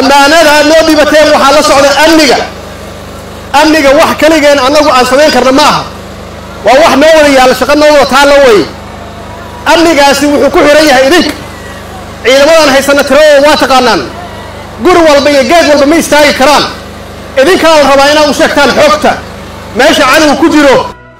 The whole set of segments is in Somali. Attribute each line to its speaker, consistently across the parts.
Speaker 1: ammaanada aad noo dhibateen waxaa la socda amniga amniga wax keligeen annagu aan samayn karna ma aha waa wax noo wada yaalla shaqo noo wada taalla wey amnigaasi wuxuu ku xihan yahay idinka ciidamadan haysana tiradooda waa taqaanaan guri walba iyo geed walba ma istaagi karaan idinkaa la rabaa inaad u sheegtaan xoogta meesha cadowga ku jiro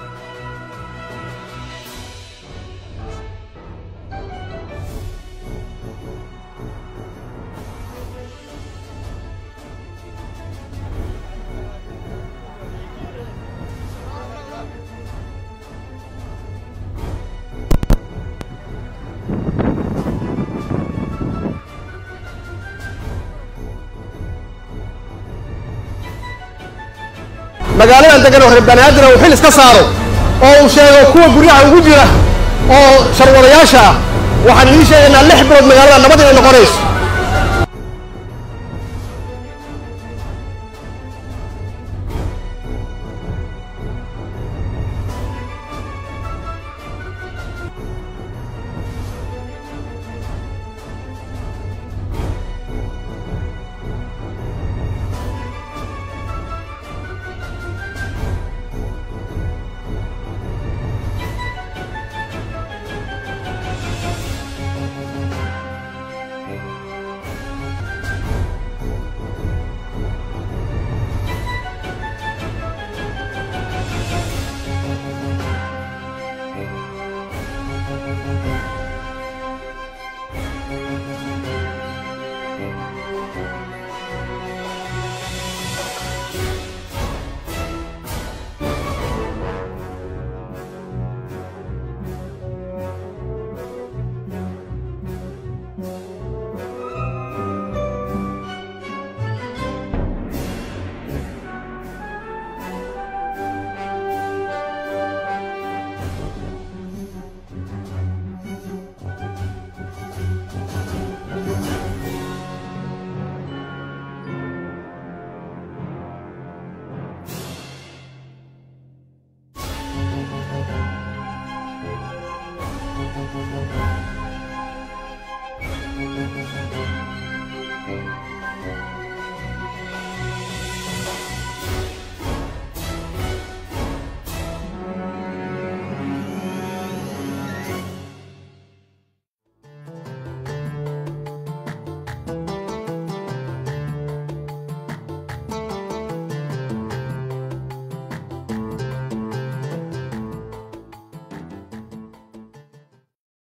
Speaker 1: magaaladan degan oo reer banaadir uu xil iska saaro oo uu sheego kuwa guryaha ugu jira oo sharwadayaasha ah waxaan idiin sheegaynaa lix bilood magaalada nabad inay noqonayso